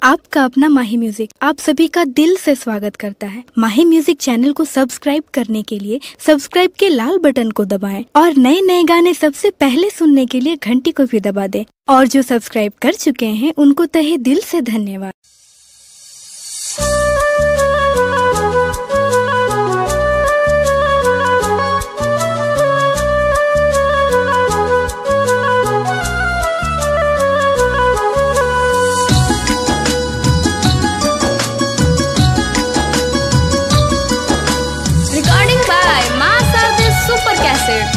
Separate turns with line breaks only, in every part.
आपका अपना माही म्यूजिक आप सभी का दिल से स्वागत करता है माही म्यूजिक चैनल को सब्सक्राइब करने के लिए सब्सक्राइब के लाल बटन को दबाएं और नए नए गाने सबसे पहले सुनने के लिए घंटी को भी दबा दें और जो सब्सक्राइब कर चुके हैं उनको तहे दिल से धन्यवाद
Recording by Master the Super Cassette.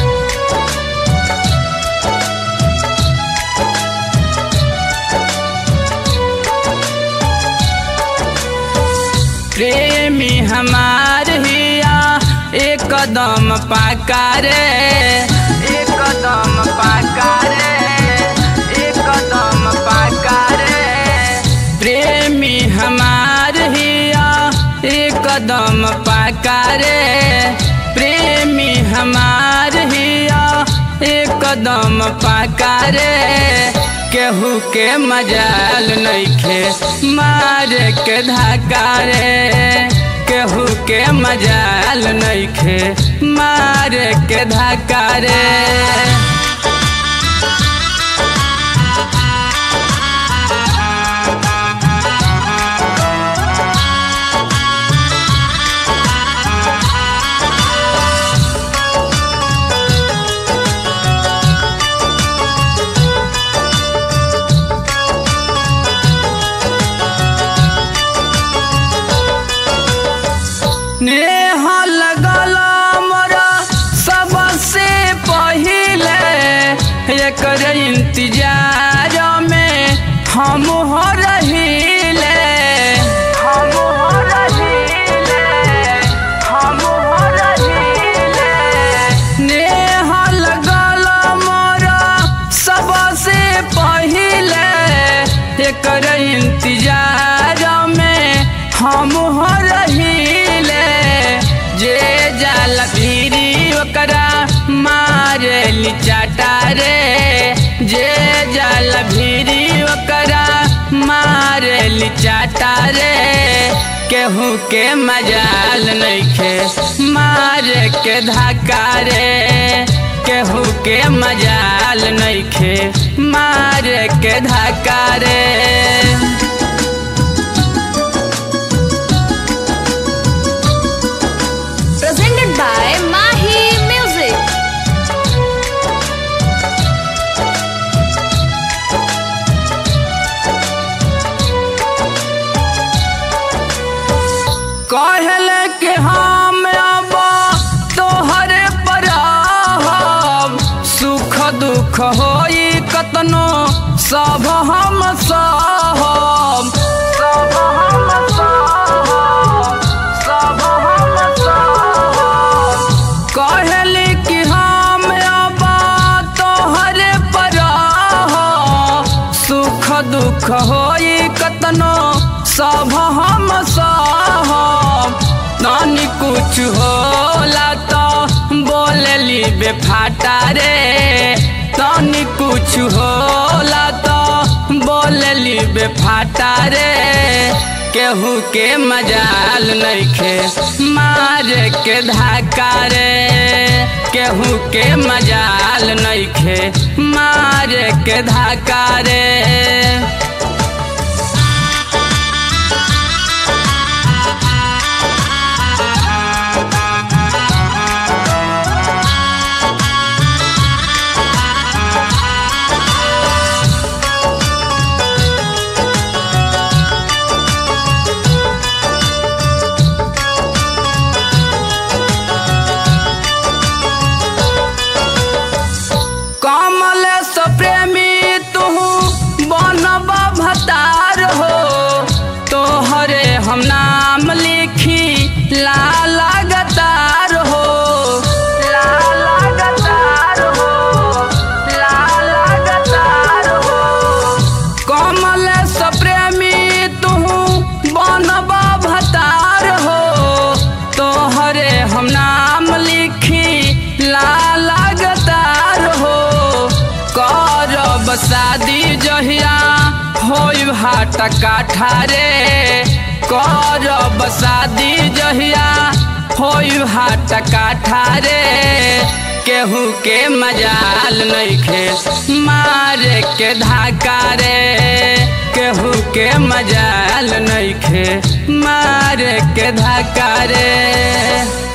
प्रेमी हमार हिया एक कदम पाका रे एक कदम पाका रे एक कदम पाका रे प्रेमी हमार हिया एक कदम पाका रे प्रेमी हमार हिया एक कदम पाका रे केहू के मजाल नइखे मार के धाका रे केहू के मजाल नइखे मार के धाका रे नेह लगल मोरा सबसे पहिले एकर इंतजार में हम हो रहिले हम हो रहिले हम हो रहिले नेह लगल मोरा सबसे पहिले एकर इंतजार में हम हो रहिले जे जाल भीरी ओकरा मारे चाटा रे जे जाल भीरी ओकरा मारे चाटा रे केहू के मजाल नइखे मारे के धक्का रे केहू के मजाल नइखे मारे के धक्का रे
Presented by Mahi Music.
कहल के हम अब तोहरे पर रहब सुख दुख होई कतनो सब हम सहब सब हम सहब सब हम सहब कहल कि हम अब तोहरे पर रहब सुख दुख होई कतनो सब हम सहब नानी कुछ होला तो बोलली बेफाटा रे तनी कुछ होला तो बोलली बेफाटा रे केहू के मजाल नइखे मार के धाका रे केहू के मजाल नइखे मार के धाका रे कमल प्रेमी तू बनबा हाट काठा रे करब शादी जहिया होई हाट काठा रे केहू के मजाल नइखे मारे के धाका रे केहू के मजाल नइखे मारे के धाका रे